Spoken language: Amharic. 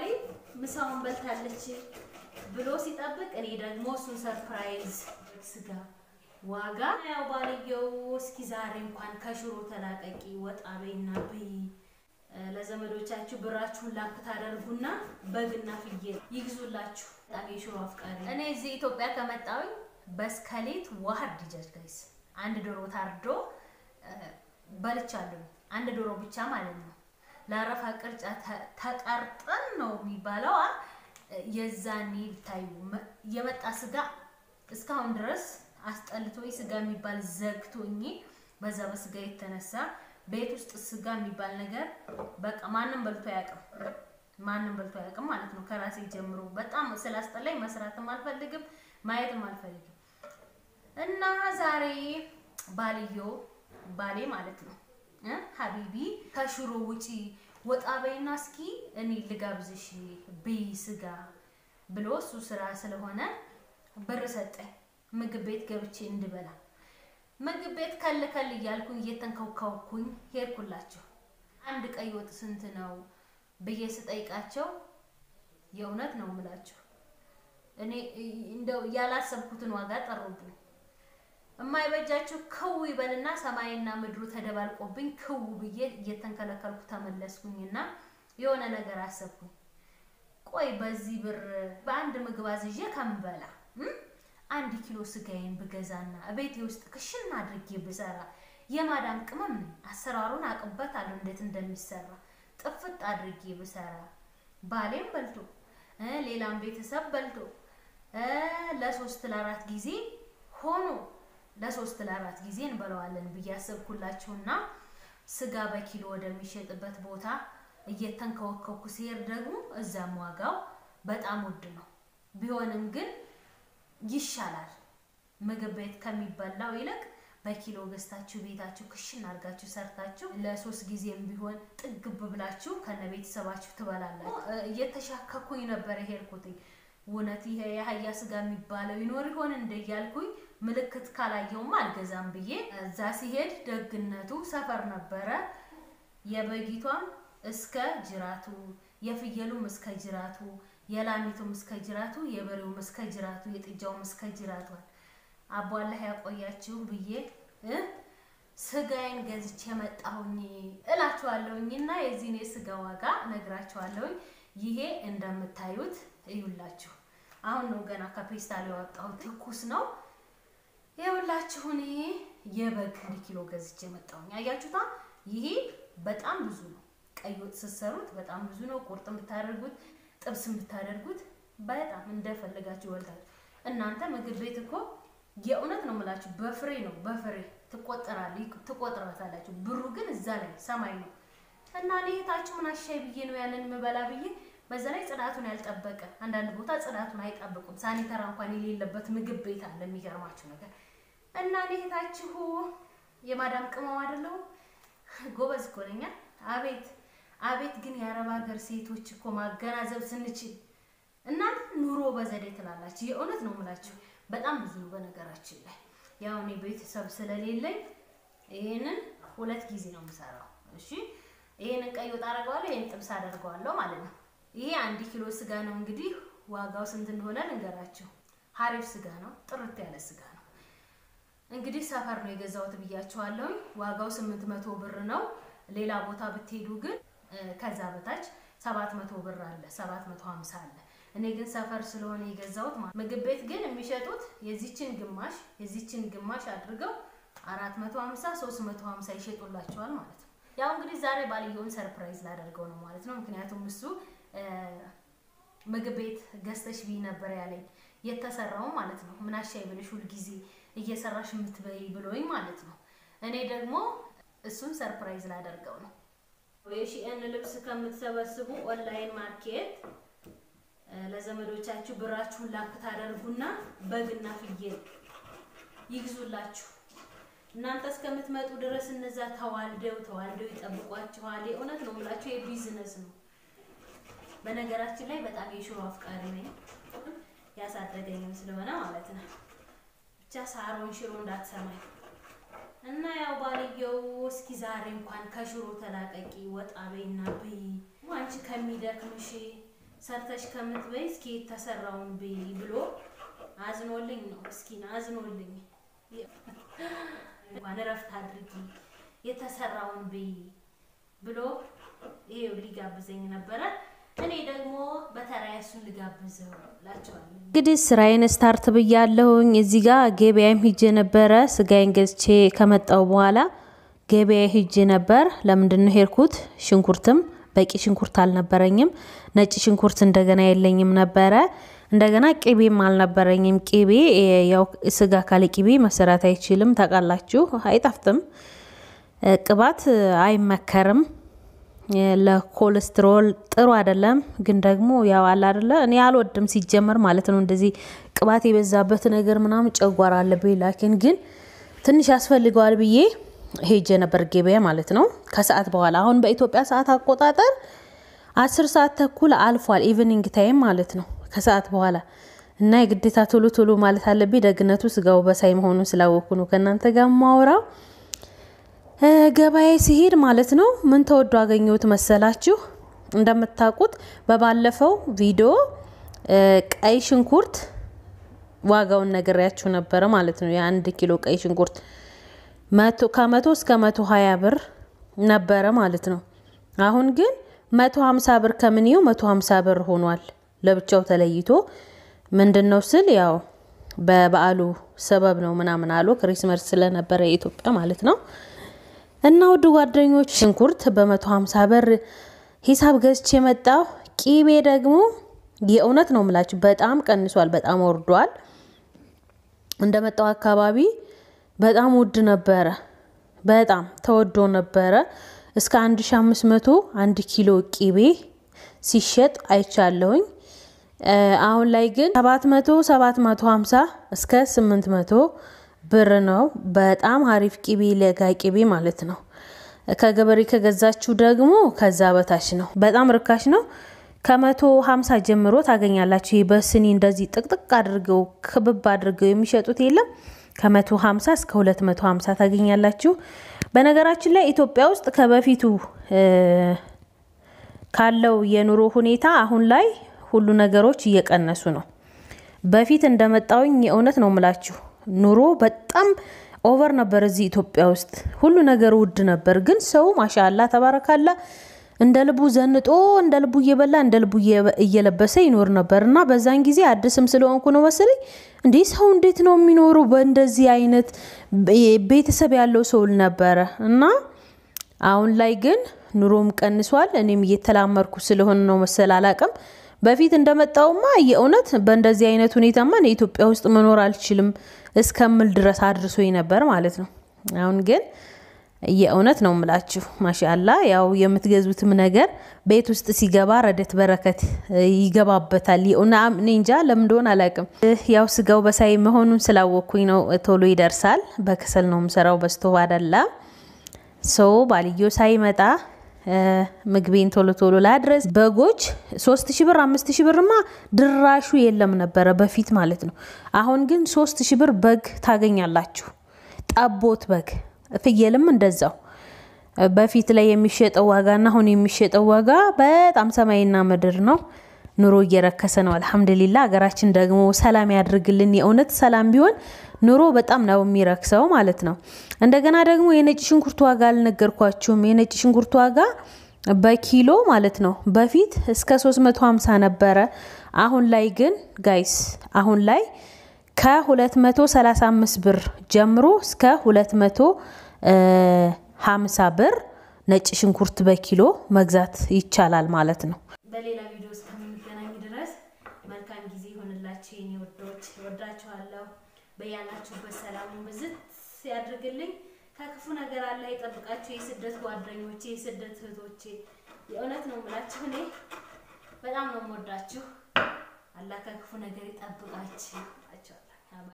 ባሌ ምሳውን በልታለች ብሎ ሲጠብቅ እኔ ደግሞ እሱን ሰርፕራይዝ ስጋ ዋጋ ያው ባልየው እስኪ ዛሬ እንኳን ከሽሮ ተላቀቂ ወጣ በይና ብይ ለዘመዶቻችሁ ብራችሁን ላክ ታደርጉና በግና ፍየል ይግዙላችሁ። በጣም የሽሮ አፍቃሪ እኔ እዚህ ኢትዮጵያ ከመጣሁኝ በስከሌት ዋህድ ዲጃጅ ጋይስ አንድ ዶሮ ታርዶ በልቻለሁ። አንድ ዶሮ ብቻ ማለት ነው። ለአረፋ ቅርጫ ተቀርጠን ነው የሚባለው። የዛኔ ታዩ የመጣ ስጋ እስካሁን ድረስ አስጠልቶኝ ስጋ የሚባል ዘግቶኝ በዛ በስጋ የተነሳ ቤት ውስጥ ስጋ የሚባል ነገር በቃ ማንም በልቶ አያውቅም። ማንም በልቶ አያውቅም ማለት ነው። ከራሴ ጀምሮ በጣም ስላስጠላኝ መስራትም አልፈልግም ማየትም አልፈልግም። እና ዛሬ ባልዮ ባሌ ማለት ነው ሀቢቢ ከሽሮ ውጪ ወጣ በይና እስኪ እኔ ልጋብዝሽ ብይ ስጋ ብሎ እሱ ስራ ስለሆነ ብር ሰጠኝ ምግብ ቤት ገብቼ እንድበላ ምግብ ቤት ከል ከል እያልኩኝ እየተንከውከውኩኝ ሄድኩላቸው። አንድ ቀይ ወጥ ስንት ነው ብዬ ስጠይቃቸው የእውነት ነው የምላቸው እኔ እንደው ያላሰብኩትን ዋጋ ጠሩብኝ። የማይበጃችሁ ክው ይበልና ሰማይና ምድሩ ተደባልቆብኝ ክው ብዬ እየተንከለከልኩ ተመለስኩኝና የሆነ ነገር አሰብኩኝ። ቆይ በዚህ ብር በአንድ ምግብ አዝዤ ከምበላ አንድ ኪሎ ስጋዬን ብገዛና ቤቴ ውስጥ ክሽን አድርጌ ብሰራ የማዳም ቅመም ነኝ። አሰራሩን አቅበታለሁ እንዴት እንደሚሰራ ጥፍጥ አድርጌ ብሰራ ባሌም በልቶ ሌላም ቤተሰብ በልቶ ለሶስት ለአራት ጊዜ ሆኖ ለሶስት ለአራት ጊዜ እንበለዋለን ብዬ አሰብኩላችሁና ስጋ በኪሎ ወደሚሸጥበት ቦታ እየተንከወከኩ ሲሄድ ደግሞ እዛም ዋጋው በጣም ውድ ነው። ቢሆንም ግን ይሻላል። ምግብ ቤት ከሚበላው ይልቅ በኪሎ ገዝታችሁ ቤታችሁ ክሽን አድርጋችሁ ሰርታችሁ ለሶስት ጊዜም ቢሆን ጥግብ ብላችሁ ከነ ቤተሰባችሁ ትበላላችሁ። እየተሻከኩኝ ነበር የሄድኩትኝ። እውነት ይሄ የአህያ ስጋ የሚባለው ይኖር ይሆን እንደ እያልኩኝ ምልክት ካላየውም አልገዛም ብዬ እዛ ሲሄድ ደግነቱ ሰፈር ነበረ። የበጊቷም እስከ ጅራቱ፣ የፍየሉም እስከ ጅራቱ፣ የላሚቱም እስከ ጅራቱ፣ የበሬውም እስከ ጅራቱ፣ የጥጃውም እስከ ጅራቷል። አቧላህ ያቆያችሁ ብዬ ስጋዬን ገዝቼ መጣሁኝ እላችኋለሁኝ። እና የዚህን የስጋ ዋጋ ነግራችኋለሁኝ። ይሄ እንደምታዩት እዩላችሁ። አሁን ነው ገና ከፔስታል ያወጣሁት ትኩስ ነው። ይኸውላችሁ እኔ የበግ አንድ ኪሎ ገዝቼ መጣሁኝ። አያችሁታ? ይሄ በጣም ብዙ ነው። ቀይ ወጥ ስትሰሩት በጣም ብዙ ነው። ቁርጥ ብታደርጉት፣ ጥብስ ብታደርጉት በጣም እንደፈለጋችሁ ይወልታችሁ። እናንተ ምግብ ቤት እኮ የእውነት ነው የምላችሁ በፍሬ ነው በፍሬ ትቆጠራል ትቆጥራታላችሁ። ብሩ ግን እዛ ላይ ሰማይ ነው። እና እኔ እህታችሁ ምን አሻይ ብዬ ነው ያንን የምበላ ብዬ በዛ ላይ ጽዳቱን ያልጠበቀ አንዳንድ ቦታ ጽዳቱን አይጠብቁም። ሳኒተራ እንኳን የሌለበት ምግብ ቤት አለ። የሚገርማችሁ ነገር እና እኔ እህታችሁ የማዳም ቅመም አይደለሁ ጎበዝ እኮ ነኝ። አቤት አቤት! ግን የአረብ ሀገር ሴቶች እኮ ማገናዘብ ስንችል እናንተ ኑሮ በዘዴ ትላላችሁ። የእውነት ነው የምላችሁ በጣም ብዙ ነው። በነገራችን ላይ ያው እኔ ቤተሰብ ስለሌለኝ ይሄንን ሁለት ጊዜ ነው የምሰራው። እሺ ይሄንን ቀይ ወጥ አደርገዋለሁ፣ ይሄን ጥብስ አደርገዋለሁ ማለት ነው። ይሄ አንድ ኪሎ ስጋ ነው። እንግዲህ ዋጋው ስንት እንደሆነ ልንገራችሁ። ሀሪፍ ስጋ ነው፣ ጥርት ያለ ስጋ ነው። እንግዲህ ሰፈር ነው የገዛሁት ብያችኋለሁኝ። ዋጋው ስምንት መቶ ብር ነው። ሌላ ቦታ ብትሄዱ ግን ከዛ በታች ሰባት መቶ ብር አለ፣ ሰባት መቶ ሀምሳ አለ። እኔ ግን ሰፈር ስለሆነ የገዛሁት ማለት ምግብ ቤት ግን የሚሸጡት የዚችን ግማሽ የዚችን ግማሽ አድርገው አራት መቶ ሀምሳ ሶስት መቶ ሀምሳ ይሸጡላቸዋል ማለት ነው። ያው እንግዲህ ዛሬ ባልየውን ሰርፕራይዝ ላደርገው ነው ማለት ነው። ምክንያቱም እሱ ምግብ ቤት ገዝተሽ ቢ ነበር ያለኝ የተሰራው ማለት ነው። ምን አሻይ ብለሽ ሁልጊዜ እየሰራሽ የምትበይ ብሎኝ ማለት ነው። እኔ ደግሞ እሱን ሰርፕራይዝ ላደርገው ነው። የሺኤን ልብስ ከምትሰበስቡ ኦንላይን ማርኬት ለዘመዶቻችሁ ብራችሁን ላክ ታደርጉና በግና ፍየል ይግዙላችሁ። እናንተ እስከምትመጡ ድረስ እነዛ ተዋልደው ተዋልደው ይጠብቋችኋል። የእውነት ነው የምላችሁ የቢዝነስ ነው። በነገራችን ላይ በጣም የሽሮ አፍቃሪ ነኝ፣ ያሳደገኝም ስለሆነ ማለት ነው። ብቻ ሳሮን ሽሮ እንዳትሰማኝ እና ያው ባልየው እስኪ ዛሬ እንኳን ከሽሮ ተላቀቂ ወጣ በይና ብይ፣ አንቺ ከሚደክምሽ ሰርተሽ ከምትበይ እስኪ የተሰራውን ብይ ብሎ አዝኖልኝ ነው። ምስኪን አዝኖልኝ እንኳን እረፍት አድርጊ የተሰራውን ብይ ብሎ ይሄው ሊጋብዘኝ ነበረ። እኔ ደግሞ በተራዬ እሱን ልጋብዘው እላቸዋለሁ። እንግዲህ ስራዬን ስታርት ብያለሁኝ። እዚህ ጋር ገበያም ሂጄ ነበረ። ስጋዬን ገዝቼ ከመጣው በኋላ ገበያ ሂጄ ነበር። ለምንድን ነው ሄድኩት? ሽንኩርትም በቂ ሽንኩርት አልነበረኝም። ነጭ ሽንኩርት እንደገና የለኝም ነበረ። እንደገና ቅቤም አልነበረኝም። ቅቤ ያው ስጋ ካለ ቅቤ መሰራት አይችልም፣ ታውቃላችሁ፣ አይጣፍጥም። ቅባት አይመከርም፣ ለኮሌስትሮል ጥሩ አይደለም። ግን ደግሞ ያው አለ አይደለ፣ እኔ አልወድም ሲጀመር ማለት ነው። እንደዚህ ቅባት የበዛበት ነገር ምናምን ጨጓራ አለብኝ። ላኪን ግን ትንሽ ያስፈልገዋል ብዬ ሄጄ ነበር ገበያ ማለት ነው። ከሰዓት በኋላ አሁን በኢትዮጵያ ሰዓት አቆጣጠር አስር ሰዓት ተኩል አልፏል። ኢቭኒንግ ታይም ማለት ነው ከሰዓት በኋላ እና የግዴታ ቶሎ ቶሎ ማለት አለብኝ። ደግነቱ ስጋው በሳይ መሆኑን ስላወኩ ነው ከእናንተ ጋር ማውራው። ገበያ ሲሄድ ማለት ነው ምን ተወዶ አገኘሁት መሰላችሁ? እንደምታውቁት በባለፈው ቪዲዮ ቀይ ሽንኩርት ዋጋውን ነግሬያችሁ ነበረ ማለት ነው። የአንድ ኪሎ ቀይ ሽንኩርት ከመቶ እስከ መቶ ሀያ ብር ነበረ ማለት ነው። አሁን ግን መቶ ሀምሳ ብር ከምንየው መቶ ሀምሳ ብር ሆኗል ለብቻው ተለይቶ። ምንድን ነው ስል ያው በበዓሉ ሰበብ ነው ምናምን አሉ ክሪስመስ ስለነበረ የኢትዮጵያ ማለት ነው። እና ውድ ጓደኞች ሽንኩርት በመቶ ሀምሳ ብር ሂሳብ ገዝቼ የመጣው ቂቤ ደግሞ የእውነት ነው ምላችሁ በጣም ቀንሷል፣ በጣም ወርዷል። እንደመጣው አካባቢ በጣም ውድ ነበረ፣ በጣም ተወዶ ነበረ። እስከ 1500 አንድ ኪሎ ቂቤ ሲሸጥ አይቻለሁኝ። አሁን ላይ ግን 700 750 እስከ 800 ብር ነው። በጣም አሪፍ ቂቤ ለጋ ቂቤ ማለት ነው። ከገበሬ ከገዛችሁ ደግሞ ከዛ በታች ነው። በጣም ርካሽ ነው። ከመቶ ሀምሳ ጀምሮ ታገኛላችሁ። ይህ በስኒ እንደዚህ ጥቅጥቅ አድርገው ክብብ አድርገው የሚሸጡት የለም ከመቶ ሀምሳ እስከ ሁለት መቶ ሀምሳ ታገኛላችሁ። በነገራችን ላይ ኢትዮጵያ ውስጥ ከበፊቱ ካለው የኑሮ ሁኔታ አሁን ላይ ሁሉ ነገሮች እየቀነሱ ነው። በፊት እንደመጣውኝ የእውነት ነው ምላችሁ ኑሮ በጣም ኦቨር ነበር እዚህ ኢትዮጵያ ውስጥ ሁሉ ነገር ውድ ነበር። ግን ሰው ማሻላ ተባረካላ እንደ ልቡ ዘንጦ እንደ ልቡ እየበላ እንደ ልቡ እየለበሰ ይኖር ነበር እና በዛን ጊዜ አዲስም ስለሆንኩ ነው መሰለኝ እንዴ ሰው እንዴት ነው የሚኖረው በእንደዚህ አይነት ቤተሰብ ያለው ሰው ነበረ እና አሁን ላይ ግን ኑሮም ቀንሷል። እኔም እየተላመርኩ ስለሆነ ነው መሰል አላቅም። በፊት እንደመጣውማ የእውነት በእንደዚህ አይነት ሁኔታማ እኔ ኢትዮጵያ ውስጥ መኖር አልችልም እስከምል ድረስ አድርሶኝ ነበር ማለት ነው። አሁን ግን የእውነት ነው ምላችሁ ማሻላ ያው የምትገዙትም ነገር ቤት ውስጥ ሲገባ ረደት በረከት ይገባበታል። እኔ እንጃ ለምን እንደሆነ አላውቅም። ያው ስጋው በሳይ መሆኑን ስላወቅኩኝ ነው ቶሎ ይደርሳል። በከሰል ነው የምሰራው በስቶቭ አይደለም። ሰው ባልዮ ሳይመጣ ምግቤን ቶሎ ቶሎ ላድረስ። በጎች ሶስት ሺ ብር አምስት ሺ ብርማ ድራሹ የለም ነበረ በፊት ማለት ነው። አሁን ግን ሶስት ሺ ብር በግ ታገኛላችሁ። ጠቦት በግ ፍየልም እንደዛው በፊት ላይ የሚሸጠው ዋጋና አሁን የሚሸጠው ዋጋ በጣም ሰማይና ምድር ነው። ኑሮ እየረከሰ ነው። አልሐምዱሊላ ሀገራችን ደግሞ ሰላም ያድርግልን። የእውነት ሰላም ቢሆን ኑሮ በጣም ነው የሚረክሰው ማለት ነው። እንደገና ደግሞ የነጭ ሽንኩርት ዋጋ አልነገርኳችሁም። የነጭ ሽንኩርት ዋጋ በኪሎ ማለት ነው በፊት እስከ 350 ነበረ። አሁን ላይ ግን ጋይስ አሁን ላይ ከ235 ብር ጀምሮ እስከ 250 ብር ነጭ ሽንኩርት በኪሎ መግዛት ይቻላል ማለት ነው። በሌላ ቪዲዮ እስከምንገናኝ ድረስ መልካም ጊዜ ይሆንላችሁ የኔ ወዶች፣ ወዳችኋለሁ። በያላችሁበት ሰላሙን ብዝት ያድርግልኝ። ከክፉ ነገር አላህ ይጠብቃችሁ። የስደት ጓደኞቼ፣ የስደት እህቶቼ የእውነት ነው የምላችሁ እኔ በጣም ነው የምወዳችሁ። አላህ ከክፉ ነገር ይጠብቃችሁ።